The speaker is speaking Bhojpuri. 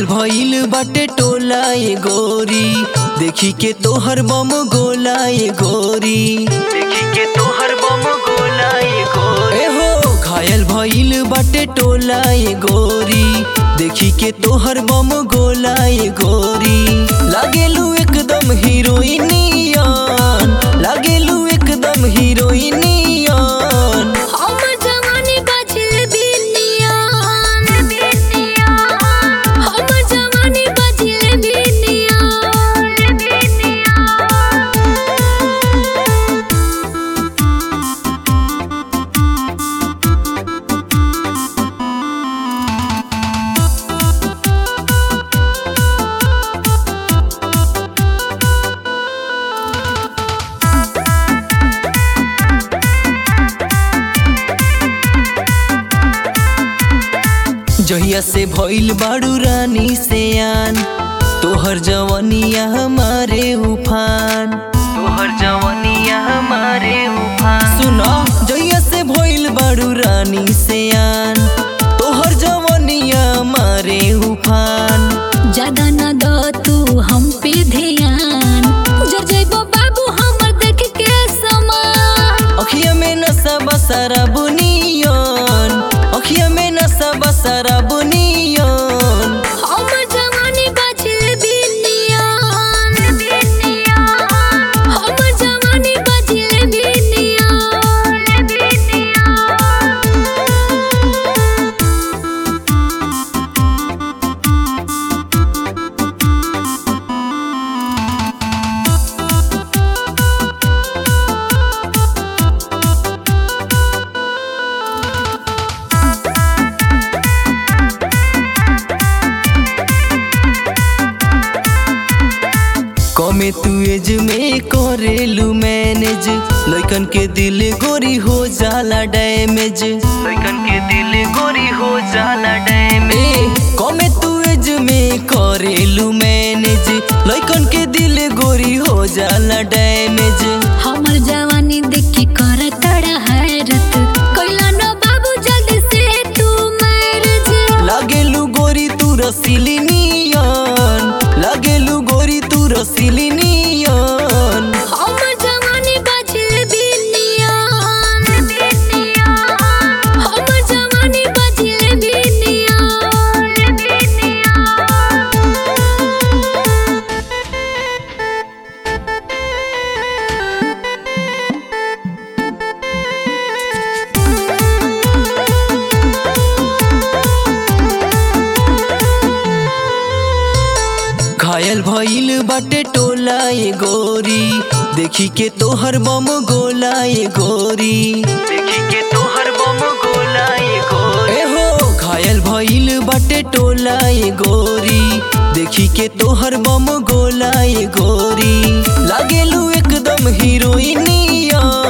घायल भइल बाटे टोला ए गोरी देखी के तोहर बम गोला ए गोरी देखी के तोहर बम गोला ए गोरी ए हो घायल भइल बाटे टोला ए गोरी देखी के तोहर बम गोला ए गोरी लागेलू एकदम हीरोइनियन लागेलू एकदम हीरोइनियन हमर जवानी बाजिल बिनियान हमर जवानी बाजिल बिनियान जहिया से भइल बाड़ू रानी से आन तोहर जवनिया हमारे उफान तोहर जवनिया हमारे उफान सुनो जहिया से भइल बाड़ू रानी से आन तोहर जवनिया हमारे उफान ज्यादा न दो तू हम पे ध्यान जर जइबो बाबू हमर देख के समान अखिया में नशा बसरा बुनियन अखिया में नशा बसरा बुनियन हमर जवानी बाजिल बिनियान हमर जवानी बाजिल बिनियान कमे तू एज में करेलू मैनेज लइकन के दिल गोरी हो जाला डैमेज लइकन के दिल गोरी हो जाला डैमेज कमे तू एज में करेलू मैनेज लइकन के दिल गोरी हो जाला डैमेज हमर जवानी देख के कर तड़ा हैरत कोइला न बाबू जल्दी से तू मैरिज लागेलू गोरी तू रसीली नियन लागेलू गोरी तू रसीली नियन हमर जवानी बाजिल बिनियान हमर जवानी बाजिल बिनियान घायल भइल बाटे टोला ए गोरी देखी के तोहर बम गोला ए गोरी देखी के तोहर बम गोला ए गोरी ए हो घायल भइल बाटे टोला ए गोरी देखी के तोहर बम गोला ए गोरी लागेलू एकदम हीरोइनियन